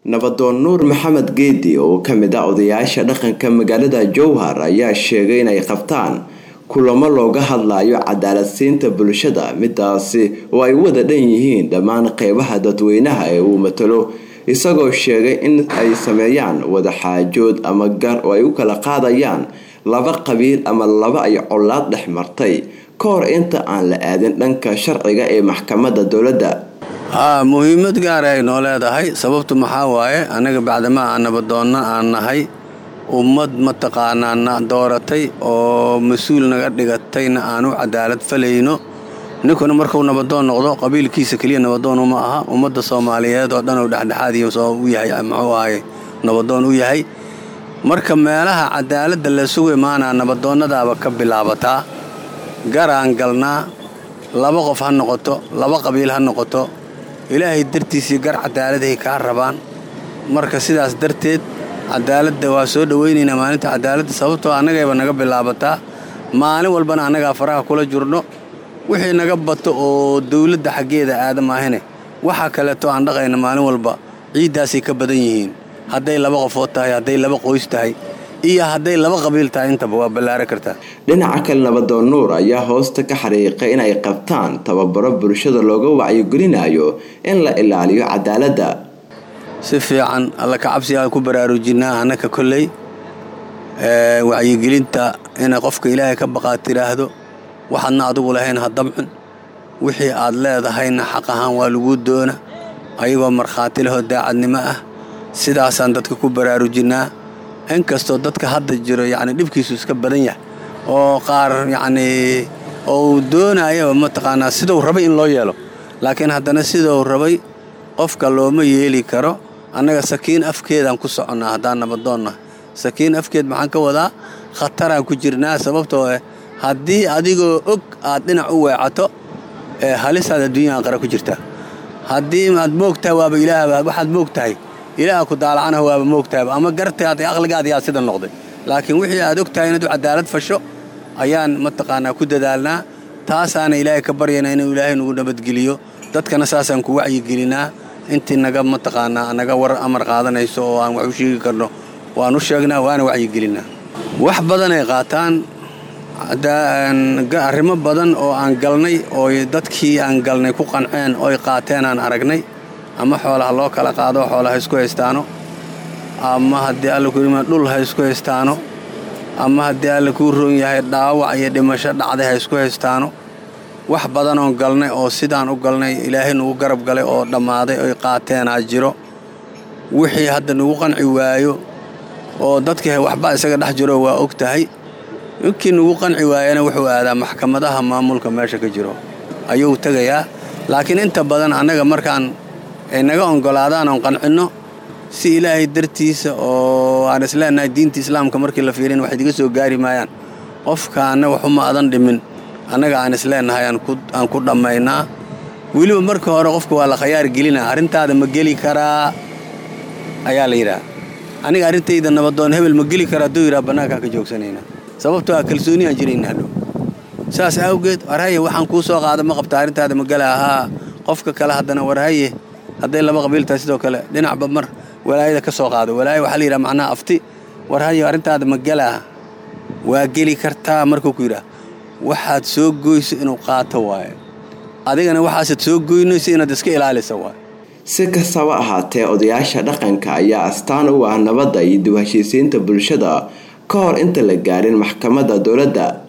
nabadoon nuur maxamed geedi oo ka mid ah odayaasha dhaqanka magaalada jowhar ayaa sheegay inay qabtaan kulamo looga hadlayo cadaaladsiinta bulshada midaasi oo ay wada dhan yihiin dhammaan qeybaha dadweynaha ee uu matalo isagoo sheegay in ay sameeyaan wada xaajood ama gar oo ay u kala qaadayaan laba qabiil ama laba ay colaad dhex martay ka hor inta aan la aadin dhanka sharciga ee maxkamadda dowladda haa muhiimad gaara ay noo leedahay sababtu maxaa waaye annaga bacdamaa aan nabadoonna aan nahay ummad mataqaanaa na dooratay oo mas-uul naga dhigatayna aan u cadaalad falayno ninkuna markuu nabadoon noqdo qabiilkiisa keliya nabadoon uma aha ummadda soomaaliyeed oo dhan uu dhexdhexaadiyo soo u yahay muxuu ahay nabadoon u yahay marka meelaha cadaaladda laysugu imaanaa nabadoonnadaaba ka bilaabataa garaan galnaa laba qof ha noqoto laba qabiil ha noqoto ilaahay dartiisii gar cadaaladahay kaa rabaan marka sidaas darteed cadaaladda waa soo dhowaynaynaa maalinta cadaaladda sababtoo annagayba naga bilaabataa maalin walbana annagaa faraha kula jirno wixii naga bato oo dawladda xaggeeda aadamaahine waxa kaleeto aan dhaqayna maalin walba ciiddaasay ka badan yihiin hadday laba qofood tahay hadday laba qoys tahay iyo hadday laba qabiil tahay intaba waa ballaaro kartaa dhinaca kale nabadoon nuur ayaa hoosta ka xariiqay inay qabtaan tababaro bulshada looga wacyigelinayo in la ilaaliyo cadaaladda si fiican alla ka cabsigaan ku baraarujinaa annaka kolley wacyigelinta inay qofka ilaahay ka baqaad tidhaahdo waxaadna adigu lahayn ha damcin wixii aad leedahayna xaq ahaan waa laguu doona ayagoo markhaati lehoo daacadnimo ah sidaasaan dadka ku baraarujinnaa inkastoo dadka hadda jiro yacni dhibkiisu iska badan yahay oo qaar yacnii oo uu doonayaba mataqaanaa siduu rabay in loo yeelo laakiin haddana siduu rabay qofka looma yeeli karo annaga sakiin afkeedaan ku soconnaa haddaan nabadoonna sakiin afkeed maxaan ka wadaa khataraan ku jirnaa sababtoo ah haddii adigoo og aad dhinac u weecato ee halisaad adduunyahan qara ku jirtaa haddii aad moogtahay waaba ilaahba waxaad moog tahay ilaaha ku daalacanaha waaba moogtahayba ama gartaad aqligaad yaa sida noqday laakiin wixii aad og tahay inaad u cadaalad fasho ayaan mataqaanaa ku dadaalnaa taasaana ilaahay ka baryana inuu ilaahay nagu nabadgeliyo dadkana saasaan ku wacyigelinaa intii naga mataqaanaa naga war amar qaadanayso oo aan wax u sheegi karno waan u sheegnaa waana wacyigelinaa wax badanay qaataan arrimo badan oo aan galnay oo dadkii aan galnay ku qanceen oy qaateen aan aragnay ama xoolaha loo kala qaado xoolaha isku haystaano ama haddii alla ku yima dhul ha isku haystaano ama haddii alla kuu roon yahay dhaawac iyo dhimasho dhacday ha isku haystaano wax badanoon galnay oo sidaan u galnay ilaahay nugu garab galay oo dhammaaday oy qaateenaa jiro wixii hadda nagu qanci waayo oo dadkii waxba isaga dhex jiro waa og tahay ninkii nagu qanci waayana wuxuu aadaa maxkamadaha maamulka meesha ka jiro ayuu tegayaa laakiin inta badan annaga markaan ay naga oggolaadaan oon qancinno si ilaahay dartiisa oo aan isleenahay diinta islaamka markii la fiirin wax idiga soo gaari maayaan qofkaana waxuma adan dhimin annaga aan isleenahay aan ku dhammaynaa weliba marka hore qofka waa la khayaar gelinaa arrintaada ma geli karaa ayaa la yidhaha aniga arrintayda nabadoon hebel ma geli karaa hadduu yidhaha bannaankaan ka joogsanaynaa sababtoo ah kalsooni aan jiraynaa dhow saas awgeed warhaye waxaan kuu soo qaada ma qabta arrintaada ma gala ahaa qofka kale haddana warhaye hadday laba qabiil tahay sidoo kale dhinacba mar walaayada ka soo qaado walaaya waxaa la yidhaha macnaha afti warhaye arrintaada ma galaa waa geli kartaa markuu ku yidhaha waxaad soo goyso inuu qaato waaye adigana waxaasaad soo goynayso inaad iska ilaalisa waaye si kastaba ahaatee odayaasha dhaqanka ayaa astaan u ah nabadda iyo dib heshiisiinta bulshada ka hor inta la gaarin maxkamadda dowladda